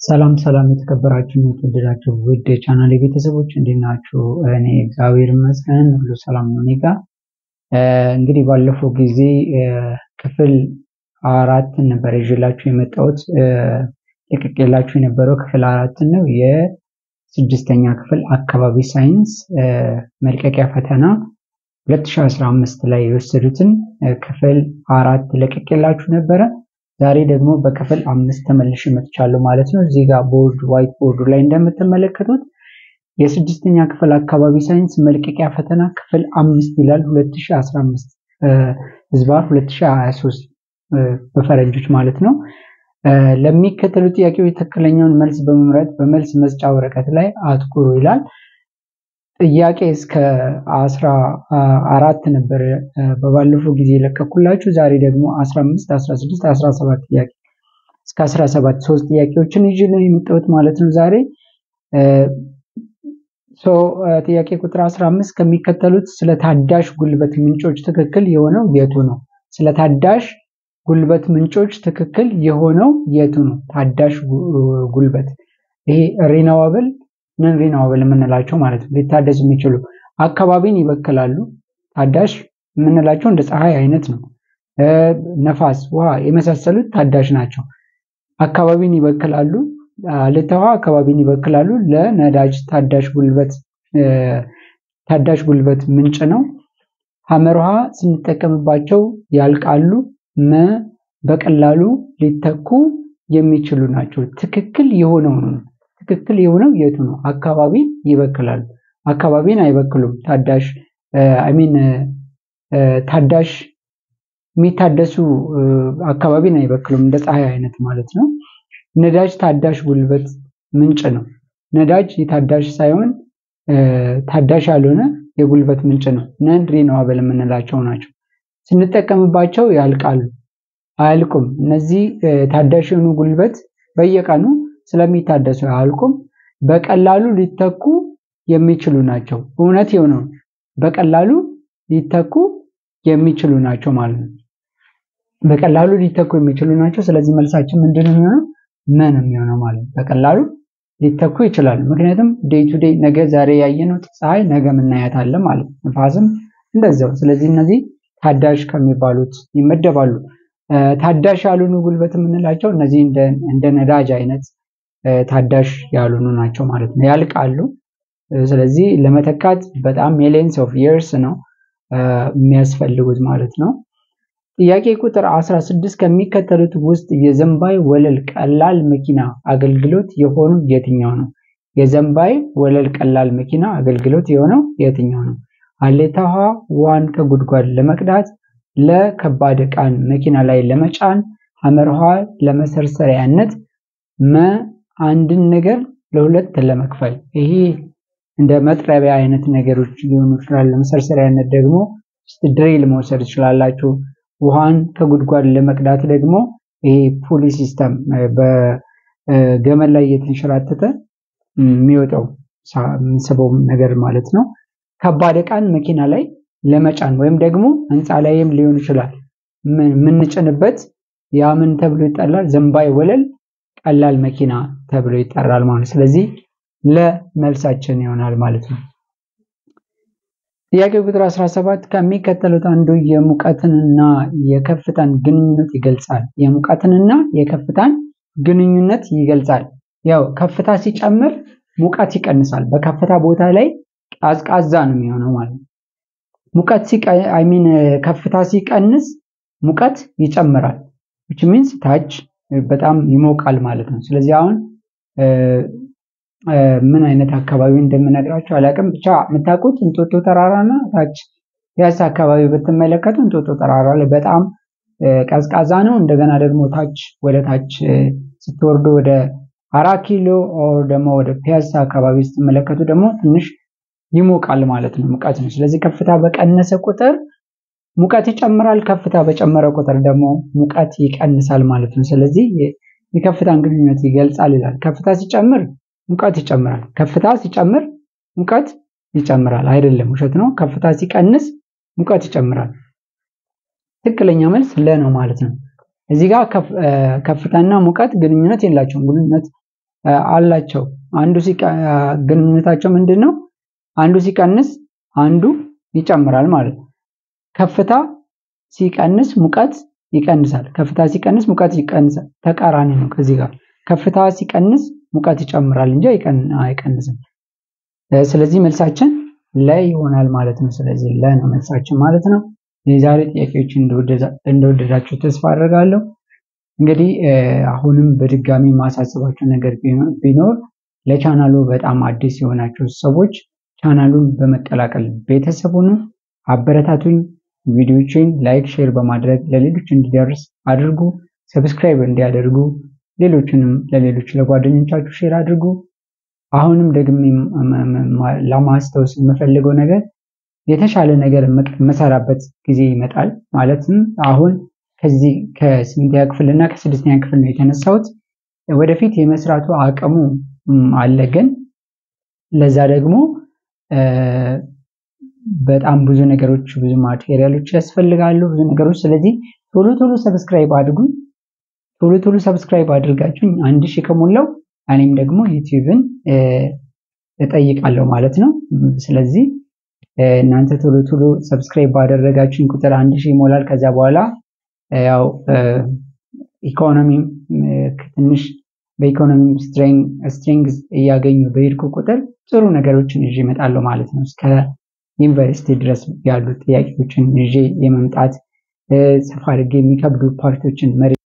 ሰላም ሰላም የተከበራችሁ የተወደዳችሁ ውድ የቻናል ቤተሰቦች እንዴት ናችሁ? እኔ እግዚአብሔር ይመስገን ሁሉ ሰላም ነው እኔ ጋር። እንግዲህ ባለፈው ጊዜ ክፍል አራትን ነበር ይዤላችሁ የመጣሁት ለቅቄላችሁ የነበረው ክፍል አራትን ነው። የስድስተኛ ክፍል አካባቢ ሳይንስ መልቀቂያ ፈተና 2015 ላይ የወሰዱትን ክፍል አራት ለቅቄላችሁ ነበረ። ዛሬ ደግሞ በክፍል አምስት ተመልሼ መጥቻለሁ ማለት ነው። እዚህ ጋር ቦርድ ዋይት ቦርዱ ላይ እንደምትመለከቱት የስድስተኛ ክፍል አካባቢ ሳይንስ መልቀቂያ ፈተና ክፍል አምስት ይላል 2015 ህዝባር 2023 በፈረንጆች ማለት ነው። ለሚከተሉ ጥያቄዎች ትክክለኛውን መልስ በመምረጥ በመልስ መስጫ ወረቀት ላይ አትኩሩ ይላል። ጥያቄ እስከ አስራ አራት ነበር በባለፈው ጊዜ የለቀኩላችሁ። ዛሬ ደግሞ 15፣ 16፣ 17 ጥያቄ እስከ 17 ሶስት ጥያቄዎችን ይዤ ነው የመጣሁት ማለት ነው ዛሬ ሶ ጥያቄ ቁጥር 15 ከሚከተሉት ስለ ታዳሽ ጉልበት ምንጮች ትክክል የሆነው የቱ ነው? ስለ ታዳሽ ጉልበት ምንጮች ትክክል የሆነው የቱ ነው? ታዳሽ ጉልበት ይሄ ሪናዋብል ነን ሪናዋብል የምንላቸው ማለት ነው። ሊታደስ የሚችሉ አካባቢን ይበክላሉ። ታዳሽ የምንላቸው እንደ ፀሐይ አይነት ነው። ነፋስ፣ ውሃ የመሳሰሉት ታዳሽ ናቸው። አካባቢን ይበክላሉ። ልተዋ አካባቢን ይበክላሉ። ለነዳጅ ታዳሽ ጉልበት ታዳሽ ጉልበት ምንጭ ነው። ሐመር ውሃ ስንጠቀምባቸው ያልቃሉ። መ በቀላሉ ሊተኩ የሚችሉ ናቸው። ትክክል የሆነው ነው። ትክክል የሆነው የቱ ነው? አካባቢን ይበክላሉ። አካባቢን አይበክሉም። ታዳሽ አይሚን ታዳሽ የሚታደሱ አካባቢን አይበክሉም። እንደ ፀሐይ አይነት ማለት ነው። ነዳጅ ታዳሽ ጉልበት ምንጭ ነው። ነዳጅ የታዳሽ ሳይሆን ታዳሽ ያልሆነ የጉልበት ምንጭ ነው። ነን ሪኒዋብል የምንላቸው ናቸው። ስንጠቀምባቸው ያልቃሉ። አያልቁም። እነዚህ ታዳሽ የሆኑ ጉልበት በየቀኑ ስለሚታደሱ አያልቁም። በቀላሉ ሊተኩ የሚችሉ ናቸው። እውነት የሆነው በቀላሉ ሊተኩ የሚችሉ ናቸው ማለት ነው። በቀላሉ ሊተኩ የሚችሉ ናቸው። ስለዚህ መልሳችን ምንድን ነው የሚሆነው? ምን የሚሆነው ማለት ነው። በቀላሉ ሊተኩ ይችላሉ። ምክንያቱም ዴይ ቱ ዴይ ነገ ዛሬ ያየነው ፀሐይ ነገ ምናያታለን ማለት ነው። ንፋስም እንደዛው። ስለዚህ እነዚህ ታዳሽ ከሚባሉት ይመደባሉ። ታዳሽ ያልሆኑ ጉልበት የምንላቸው እነዚህ እንደ ነዳጅ አይነት ታዳሽ ያልሆኑ ናቸው ማለት ነው። ያልቃሉ። ስለዚህ ለመተካት በጣም ሚሊየንስ ኦፍ ይርስ ነው የሚያስፈልጉት ማለት ነው። ጥያቄ ቁጥር 16 ከሚከተሉት ውስጥ የዘንባይ ወለል ቀላል መኪና አገልግሎት የሆኑ የትኛው ነው? የዘንባይ ወለል ቀላል መኪና አገልግሎት የሆነው የትኛው ነው? ሀሌታ ውሃ ውሃን ከጉድጓድ ለመቅዳት፣ ለከባድ ዕቃን መኪና ላይ ለመጫን፣ ሐመር ውሃ ለመሰርሰሪያነት፣ መ አንድን ነገር ለሁለት ለመክፈል። ይሄ እንደ መጥረቢያ አይነት ነገሮች ሊሆኑ ይችላል። ለመሰርሰሪያነት ደግሞ ድሪል መውሰድ ትችላላችሁ። ውሃን ከጉድጓድ ለመቅዳት ደግሞ ይሄ ፑሊ ሲስተም በገመድ ላይ እየተንሸራተተ የሚወጣው የምንስበው ነገር ማለት ነው። ከባድ ዕቃን መኪና ላይ ለመጫን ወይም ደግሞ ህንፃ ላይም ሊሆን ይችላል የምንጭንበት ያ ምን ተብሎ ይጠራል? ዘንባይ ወለል ቀላል መኪና ተብሎ ይጠራል ማለት ስለዚህ ለመልሳችን ይሆናል ማለት ነው። ጥያቄ ቁጥር 17 ከሚከተሉት አንዱ የሙቀትንና የከፍታን ግንኙነት ይገልጻል። የሙቀትንና የከፍታን ግንኙነት ይገልጻል። ያው ከፍታ ሲጨምር ሙቀት ይቀንሳል። በከፍታ ቦታ ላይ ቀዝቃዛ ነው የሚሆነው ማለት ነው። ሙቀት አይ ሚን ከፍታ ሲቀንስ ሙቀት ይጨምራል። which means ታች በጣም ይሞቃል ማለት ነው። ስለዚህ አሁን ምን አይነት አካባቢ እንደምነግራችሁ አላውቅም። ብቻ የምታውቁት እንጦጦ ተራራና ታች ፒያሳ አካባቢ ብትመለከቱ እንጦጦ ተራራ ላይ በጣም ቀዝቃዛ ነው። እንደገና ደግሞ ታች ወደ ታች ስትወርዱ ወደ አራት ኪሎ ኦር ደግሞ ወደ ፒያሳ አካባቢ ስትመለከቱ ደግሞ ትንሽ ይሞቃል ማለት ነው። ሙቀት ነው። ስለዚህ ከፍታ በቀነሰ ቁጥር ሙቀት ይጨምራል። ከፍታ በጨመረ ቁጥር ደግሞ ሙቀት ይቀንሳል ማለት ነው። ስለዚህ የከፍታን ግንኙነት ይገልጻል ይላል። ከፍታ ሲጨምር ሙቀት ይጨምራል። ከፍታ ሲጨምር ሙቀት ይጨምራል። አይደለም፣ ውሸት ነው። ከፍታ ሲቀንስ ሙቀት ይጨምራል። ትክክለኛ መልስ ለ ነው ማለት ነው። እዚህ ጋር ከፍታና ሙቀት ግንኙነት የላቸውም። ግንኙነት አላቸው። አንዱ ግንኙነታቸው ምንድን ነው? አንዱ ሲቀንስ አንዱ ይጨምራል ማለት ነው። ከፍታ ሲቀንስ ሙቀት ይቀንሳል። ከፍታ ሲቀንስ ሙቀት ይቀንሳል። ተቃራኒ ነው ከዚህ ጋር ከፍታ ሲቀንስ ሙቀት ይጨምራል እንጂ አይቀንስም። ስለዚህ መልሳችን ላይ ይሆናል ማለት ነው። ስለዚህ ለ ነው መልሳችን ማለት ነው። የዛሬ ጥያቄዎች እንደወደዳችሁ ተስፋ አድርጋለሁ። እንግዲህ አሁንም በድጋሚ ማሳስባችሁ ነገር ቢኖር ለቻናሉ በጣም አዲስ የሆናችሁ ሰዎች ቻናሉን በመቀላቀል ቤተሰቡን አበረታቱኝ። ቪዲዮችን ላይክ፣ ሼር በማድረግ ለሌሎች እንዲደርስ አድርጉ። ሰብስክራይብ እንዲያደርጉ ሌሎችንም ለሌሎች ለጓደኞቻችሁ ሼር አድርጉ። አሁንም ደግሜ ለማስታወስ የምፈልገው ነገር የተሻለ ነገር የምሰራበት ጊዜ ይመጣል። ማለትም አሁን ከዚህ ከስምንተኛ ክፍል እና ከስድስተኛ ክፍል ነው የተነሳሁት። ወደፊት የመስራቱ አቅሙ አለ፣ ግን ለዛ ደግሞ በጣም ብዙ ነገሮች ብዙ ማቴሪያሎች ያስፈልጋሉ፣ ብዙ ነገሮች። ስለዚህ ቶሎ ቶሎ ሰብስክራይብ አድርጉ። ቶሎ ቶሎ ሰብስክራይብ አድርጋችሁ አንድ ሺህ ከሞላው እኔም ደግሞ ዩቲዩብን እጠይቃለሁ ማለት ነው። ስለዚህ እናንተ ቶሎ ቶሎ ሰብስክራይብ ባደረጋችሁኝ ቁጥር አንድ ሺህ ይሞላል። ከዛ በኋላ ያው ኢኮኖሚ ትንሽ በኢኮኖሚ ስትሪንግዝ እያገኙ በሄድኩ ቁጥር ጥሩ ነገሮችን ይዤ እመጣለሁ ማለት ነው። እስከ ዩኒቨርሲቲ ድረስ ያሉ ጥያቄዎችን ይዤ የመምጣት ሰፋ አድርጌ የሚከብዱ ፓርቶችን